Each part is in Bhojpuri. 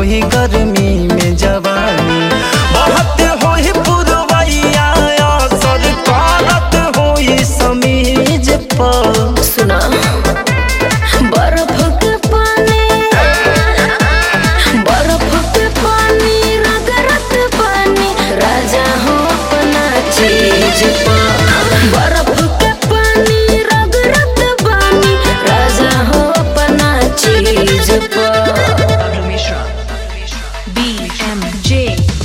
होई गर्मी में जवानी बहुत होई पुरवैया असर करत होई समीज पर सुना बर्फ के पानी बर्फ के पानी रगरत पानी राजा हो अपना चीज पर बर्फ के पानी रगरत पानी राजा हो अपना चीज पर BMJ.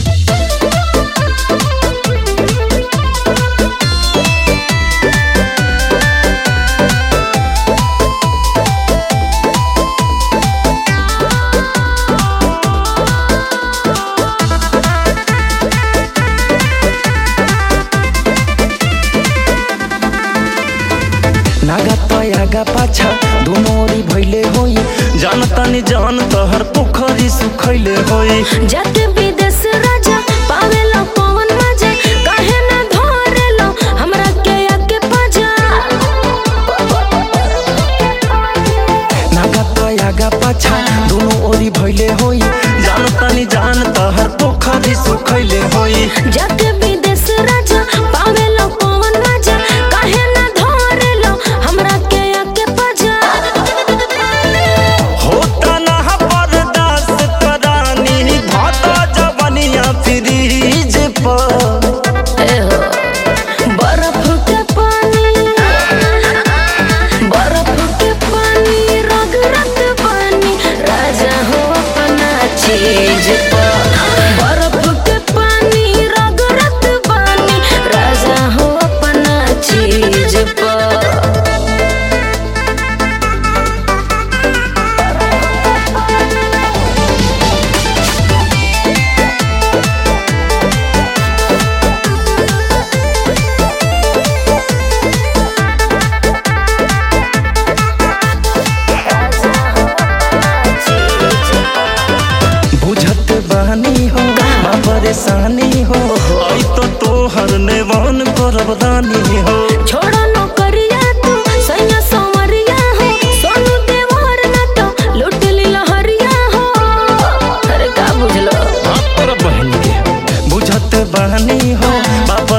नागा तयागा पाछा दोनों ओरी भइले होई जानता नि जान तहर पोखरी सुखैले होई जाके विदेश राजा पावेलो पवन मजा काहे ना धरेलो हमरा के आके पजा नागा तयागा पाछा दोनों ओरी भइले होई जानता नि जान तहर पोखरी सुखैले होई जाके विदेश राजा पावेलो पवन मजा काहे ना धरेलो हमरा के आके पजा होता ना बर्दाश्त करानी भाता जवनिया फ्रीज पर ए हो बर्फ के पानी बर्फ के पानी रगरत पानी राजा हो अपना चीज पर बर्फ के पानी रगरत पानी राजा हो अपना चीज पर बुझत बहनी हो माँ परेशानी हो आई तो तोहर नेवान करबदानी हो छोड़ो नौकरिया तू सैया संवरिया हो सोनू देवर न तो लूट ली लहरिया हो अरे का बुझलो बुझत बहनी हो बाप